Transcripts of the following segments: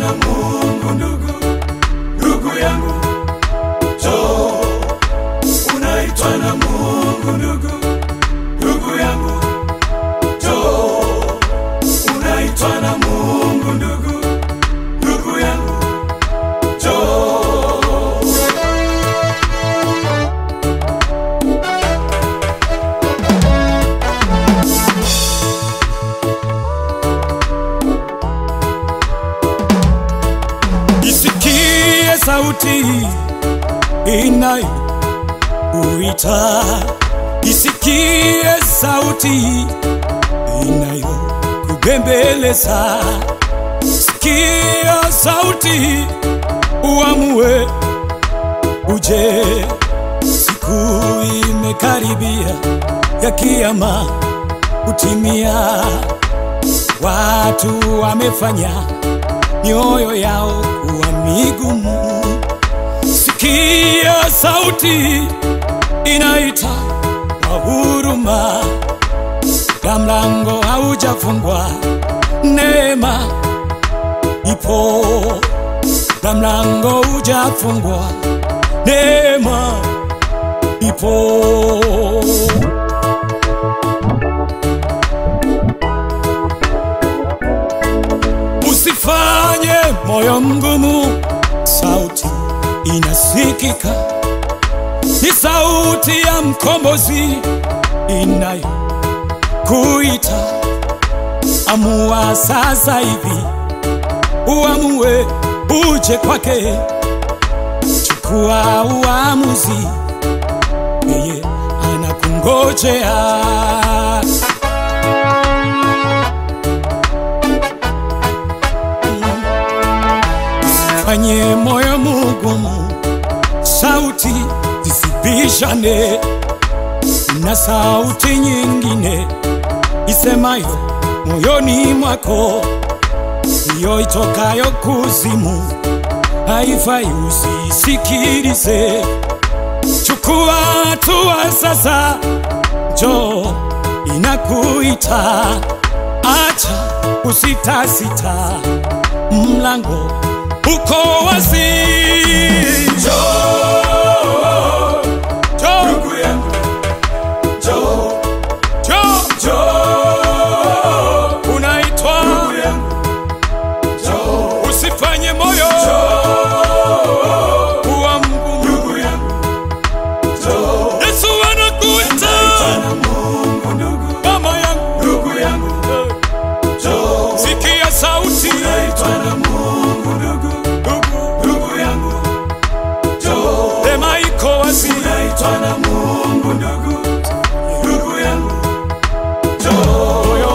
na Mungu ndugu, ndugu yangu, njoo. Unaitwa na Mungu ndugu, ndugu yangu, njoo. Unaitwa na Mungu ndugu, ndugu yangu, njoo. Isikie sauti inayokuita, isikie sauti inayokubembeleza. Sikia sauti, uamue uje. Siku imekaribia ya kiyama kutimia, watu wamefanya mioyo yao kuwa migumu. Sikia sauti inaita kwa huruma, na mlango haujafungwa, neema ipo, na mlango hujafungwa, neema ipo. Usifanye moyo mgumu, sauti inasikika, ni sauti ya mkombozi inayokuita. Amua sasa hivi, uamue uje kwake, chukua uamuzi, yeye anakungojea. fanye moyo mugumu, sauti zisibishane na sauti nyingine isemayo moyoni mwako, hiyo itokayo kuzimu haifai, usisikilize. Chukua hatua sasa, njoo inakuita, acha usitasita, mlango uko wazi. Njoo, Njoo, ndugu yangu, njoo, njoo, njoo, unaitwa ndugu yangu, njoo, usifanye moyo kuwa mgumu. ndugu yangu, njoo. Yesu anakuita Bwana Mungu ndugu, mama yangu, ndugu yangu, njoo. sikia sauti Unaitwa na Mungu ndugu, ndugu, ndugu yangu, njoo. sema iko wazi. Unaitwa na Mungu ndugu, ndugu yangu, njoo. Moyo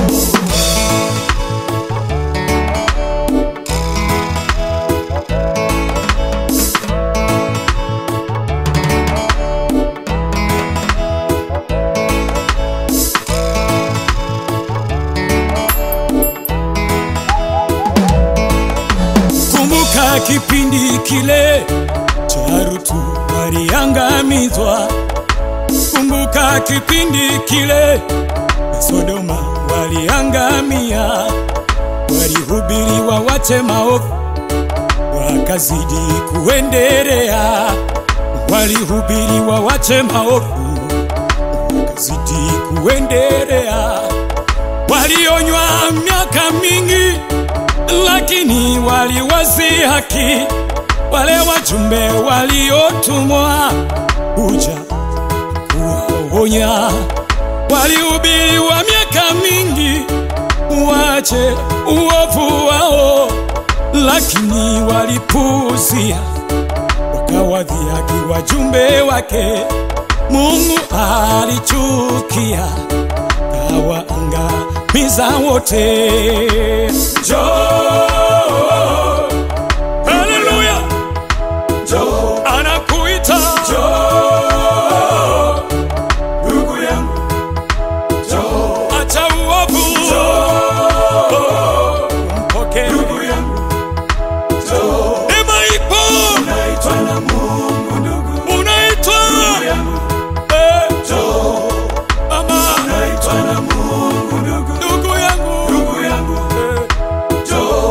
Kumbuka kipindi kile cha Rutu waliangamizwa. Kumbuka kipindi kile Sodoma waliangamia, walihubiriwa wache maovu, wakazidi kuendelea. Walihubiriwa wache maovu, wakazidi kuendelea. Walionywa miaka mingi lakini waliwazi haki wale wajumbe waliotumwa kuja kuwaonya. Walihubiriwa miaka mingi wache uovu wao, lakini walipuuzia, wakawadhihaki wajumbe wake. Mungu alichukia, kawaangamiza wote. Njoo, Haleluya, njoo, anakuita njoo. Ndugu yangu, njoo, acha uovu, mpokee ndugu yangu, njoo. neema ipo, Unaitwa na Mungu ndugu, unaitwa ndugu yangu, eh, njoo. mama, Unaitwa na Mungu ndugu, ndugu yangu ndugu yangu, eh, njoo.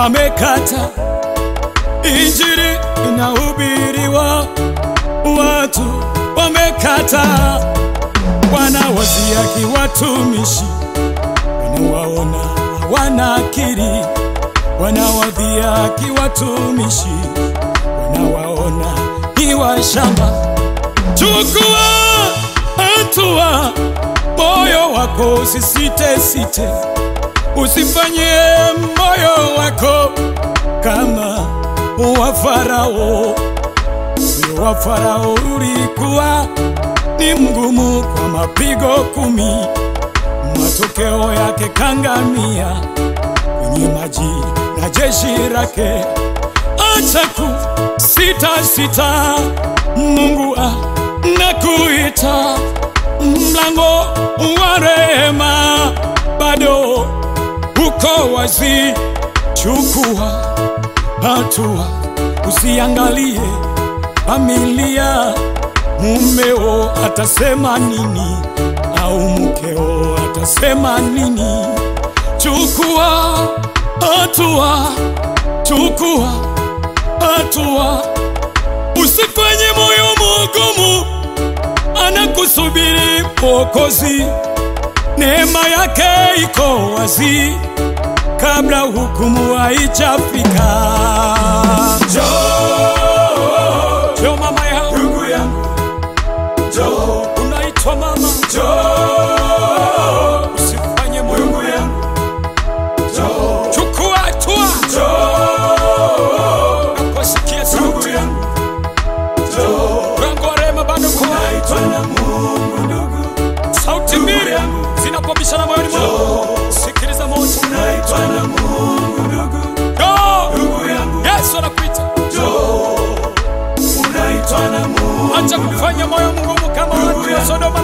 wamekata, injili inahubiriwa, watu wamekata, wanawasiaki watumishi, wanawaona hawana akili, wanawadhiaki watumishi, wanawaona ni washamba. Chukua hatua, moyo wako usisite site, usifanye moyo wako kama wa Farao. Moyo wa Farao ulikuwa ni mgumu kwa mapigo kumi, matokeo yake kangamia kwenye maji na jeshi lake. Acha kusita sita, Mungu anakuita, mlango wa rehema bado uko wazi. Chukua hatua, usiangalie familia, mumeo atasema nini au mkeo atasema nini. Chukua hatua, chukua hatua, usifanye moyo mgumu, anakusubiri Mwokozi, neema yake iko wazi kabla hukumu haijafika. Njoo, Jo mama yangu, ndugu yangu, njoo, unaitwa mama, njoo, usifanye moyo ndugu yangu, njoo, chukua hatua, njoo, naposikia ndugu sauti yangu, njoo. mlango wa rehema bado uko wazi. Naitwa na Mungu ndugu, sauti mbili yangu. zinapobishana moyoni mwako, sikiliza moja. naitwa na Mungu ndugu, Go! ndugu yangu, Yesu anakuita, njoo. Unaitwa na Mungu, acha kufanya moyo mgumu kama watu wa Sodoma